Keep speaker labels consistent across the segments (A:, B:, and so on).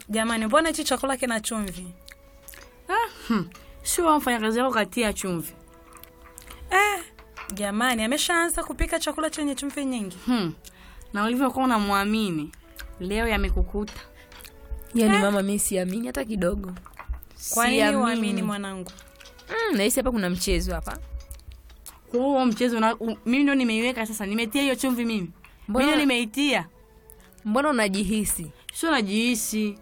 A: Jamani, mbona hichi chakula kina chumvi?
B: Ah, hmm. Sio mfanyakazi wako katia chumvi.
A: Eh, jamani, ameshaanza kupika chakula chenye chumvi nyingi.
B: Hmm. Na ulivyokuwa unamwamini leo yamekukuta.
C: Yaani mama, mi siamini hata kidogo.
A: Kwa nini
C: Siamini.
A: uamini mwanangu?
C: Mm, nahisi hapa kuna mchezo hapa.
B: Kwa hiyo huo mchezo una, u, mimi ndo nimeiweka sasa, nimetia hiyo chumvi mimi.
C: Mbona-
B: Mimi ndo nimeitia.
C: Mbona unajihisi
B: Sio najihisi.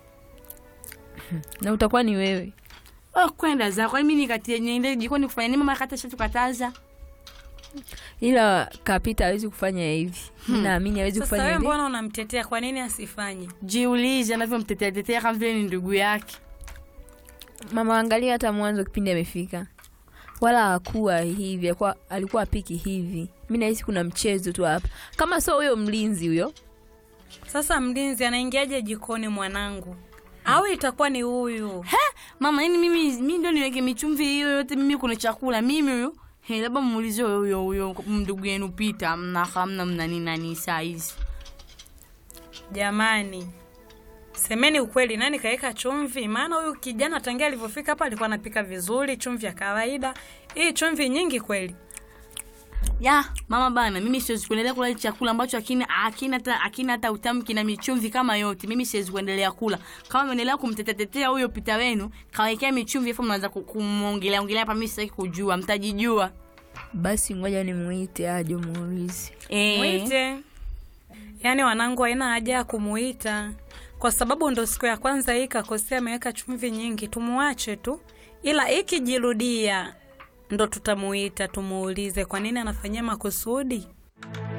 C: na utakuwa ni wewe?
B: Oh, kwenda zako. Mimi nikatie niende jikoni kufanya nini mama kata tukataza.
C: Ila Kapita hawezi kufanya hivi. Mi naamini hawezi
A: Sasa
C: kufanya
A: wewe
C: hivi.
A: mbona unamtetea? Kwa nini asifanye?
B: Jiulize anavyomtetea tetea kama vile ni ndugu yake.
C: Mama, angalia hata mwanzo kipindi amefika, wala hakuwa hivi, alikuwa, alikuwa apiki hivi. Mi nahisi kuna mchezo tu hapa, kama sio huyo mlinzi huyo.
A: Sasa mlinzi anaingiaje jikoni mwanangu? Au itakuwa ni huyu?
B: He, mama yani mimi mimi ndo niweke michumvi hiyo yote mimi kuna chakula mimi huyo. He, labda muulize huyo huyo ndugu yenu Pita, mna hamna mna nini nani saa hizi.
A: Jamani, semeni ukweli, nani kaweka chumvi? Maana huyu kijana tangia alivyofika hapa alikuwa anapika vizuri, chumvi ya kawaida. Hii chumvi nyingi kweli.
B: Ya, mama bana, mimi siwezi kuendelea kula chakula ambacho hakina hakina hata hakina hata utamu kina michumvi kama yote. Mimi siwezi kuendelea kula. Kama mnaendelea kumtetetetea huyo Pita wenu, kawekea michumvi afu mnaanza ku- kumuongelea ongelea hapa mimi sitaki kujua, mtajijua.
C: Basi ngoja nimuite aje muulize.
B: Eh.
A: Mwite. Yaani wanangu haina haja ya kumuita kwa sababu ndo siku ya kwanza hii kakosea, ameweka chumvi nyingi. Tumuache tu, ila ikijirudia ndo tutamuita tumuulize kwa nini anafanyia makusudi.